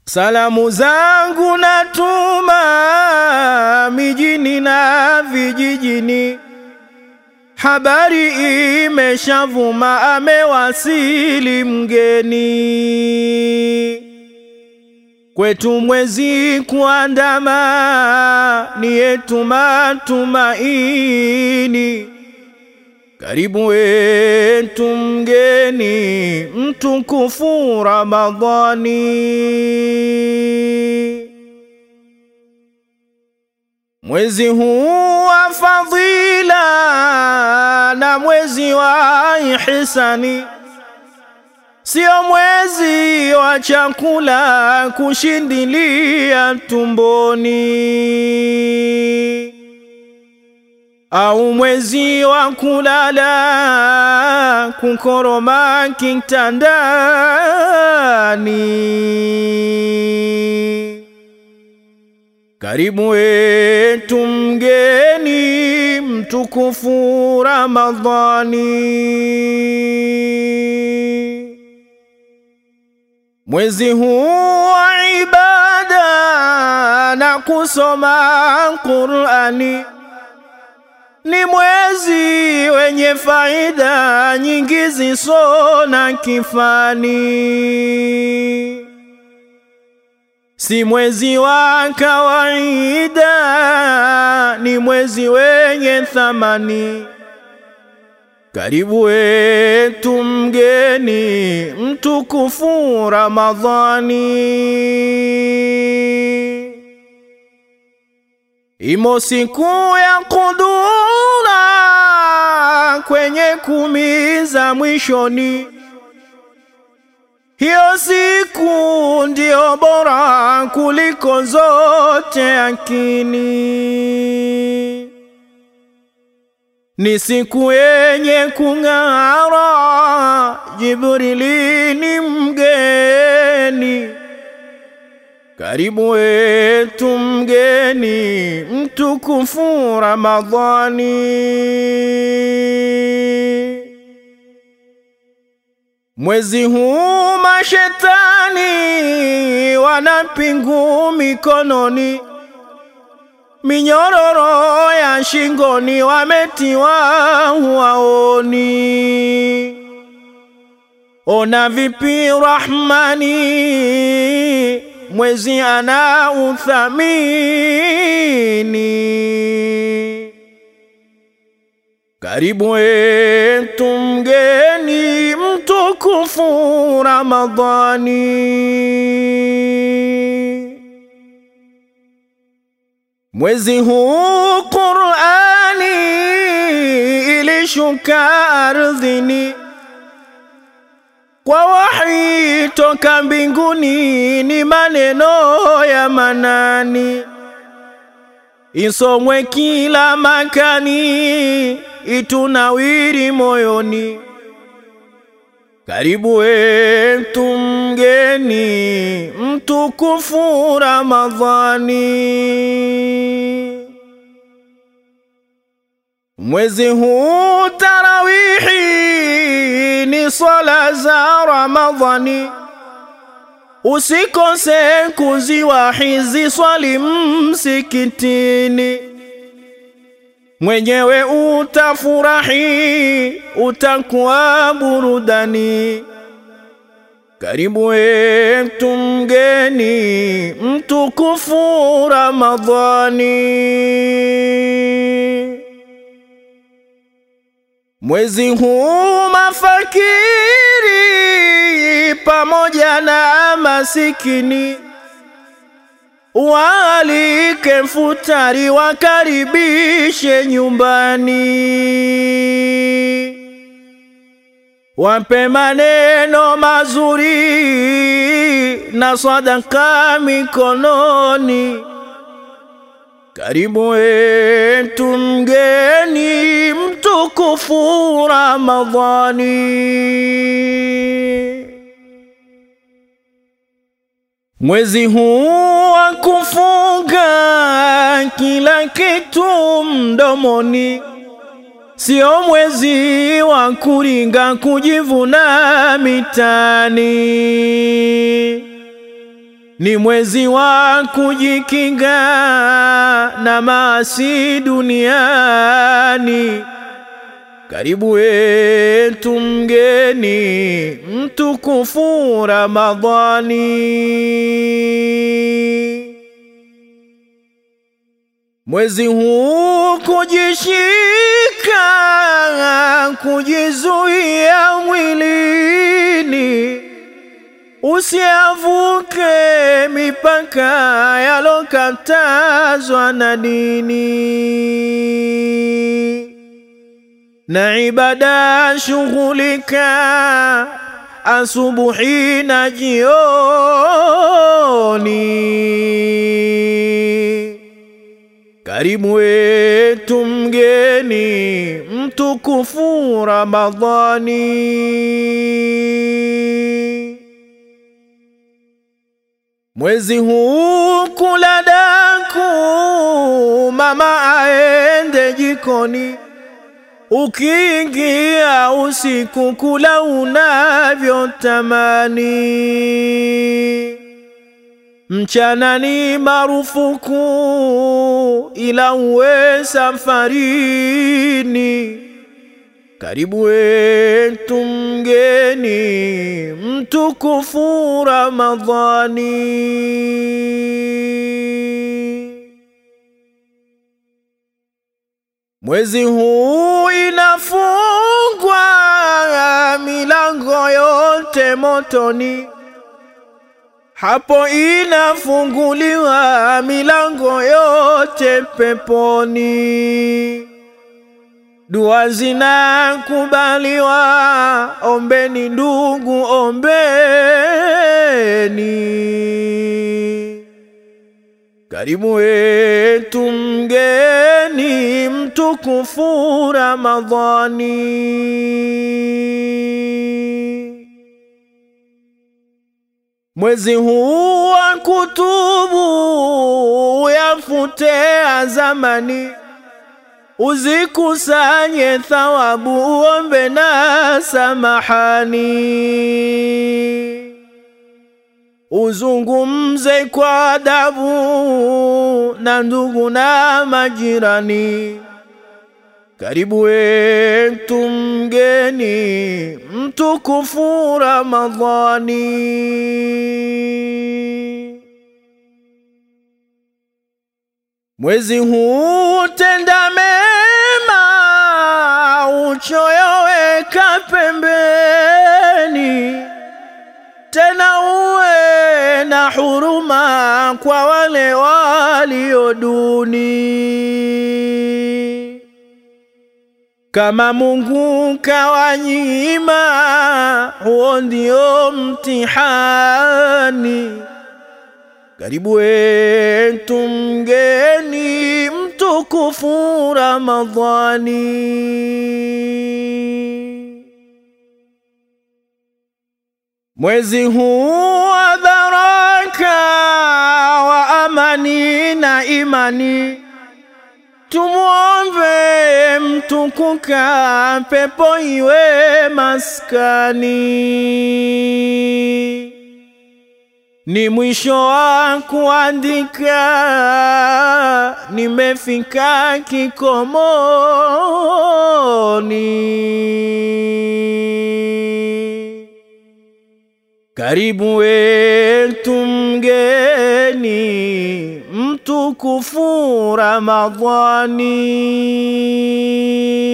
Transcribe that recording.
Salamu zangu natuma mijini na vijijini, habari imeshavuma, amewasili mgeni. Kwetu mwezi kuandama, ni yetu matumaini. Karibu wetu mgeni mtukufu Ramadhani. Mwezi huu wa fadhila na mwezi wa ihisani, sio mwezi wa chakula kushindilia tumboni au mwezi wa kulala kukoroma kitandani. Karibu wetu mgeni mtukufu Ramadhani. Mwezi huu wa ibada na kusoma Qur'ani ni mwezi wenye faida nyingi ziso na kifani, si mwezi wa kawaida, ni mwezi wenye thamani. Karibu wetu mgeni mtukufu Ramadhani. Imo siku ya kudura kwenye kumi za mwishoni, hiyo siku ndio bora kuliko zote akini. Ni siku yenye kung'ara, Jibrili ni mgeni karibu wetu mgeni mtukufu Ramadhani. Mwezi huu mashetani wanapingu mikononi, minyororo ya shingoni wametiwa huwaoni. Ona vipi Rahmani mwezi ana uthamini. Karibu wetu mgeni mtukufu Ramadhani. Mwezi huu Qur'ani ilishuka ardhini kwa wahi toka mbinguni, ni maneno ya manani, isomwe kila makani, itunawiri moyoni. Karibu wetu mgeni mtukufu Ramadhani. Mwezi huu tarawihi ni swala za Ramadhani, usikose kuziwahizi swali msikitini. Mwenyewe utafurahi, utakuwa burudani. Karibu wetu mgeni mtukufu Ramadhani. Mwezi huu mafakiri pamoja na masikini waalike futari, wakaribishe nyumbani, wape maneno mazuri na sadaka mikononi. Karibu wetu mgeni mtukufu Ramadhani. Mwezi huu wa kufunga kila kitu mdomoni, sio mwezi wa kuringa kujivuna mitani. ni mwezi wa kujikinga na maasi duniani. Karibu wetu mgeni mtukufu Ramadhani. Mwezi huu kujishika, kujizuia mwilini, usiavuke mipaka yalokatazwa na dini na ibada shughulika asubuhi na jioni. Karibu wetu mgeni mtukufu Ramadhani. Mwezi huu kula daku, mama aende jikoni Ukiingia usiku kula unavyotamani, mchana ni marufuku, ila uwe safarini. Karibu wetu mgeni mtukufu Ramadhani. Mwezi huu inafungwa milango yote motoni, hapo inafunguliwa milango yote peponi. Dua zinakubaliwa, ombeni ndugu, ombeni. Karibu wetu mgeni mtukufu Ramadhani. Mwezi huu wa kutubu yafutea zamani, uzikusanye thawabu, uombe na samahani uzungumze kwa adabu na ndugu na majirani. Karibu wetu mgeni mtukufu Ramadhani. Mwezi huu tenda mema, uchoyo weka pembeni tena uwe na huruma kwa wale walio duni. Kama Mungu kawanyima, huo ndio mtihani. Karibu wetu mgeni mtukufu Ramadhani. Mwezi huu wa baraka wa amani na imani, tumwombe mtukuka, pepo iwe maskani. Ni mwisho wa kuandika, nimefika kikomoni. Karibu wetu mgeni mtukufu Ramadhani.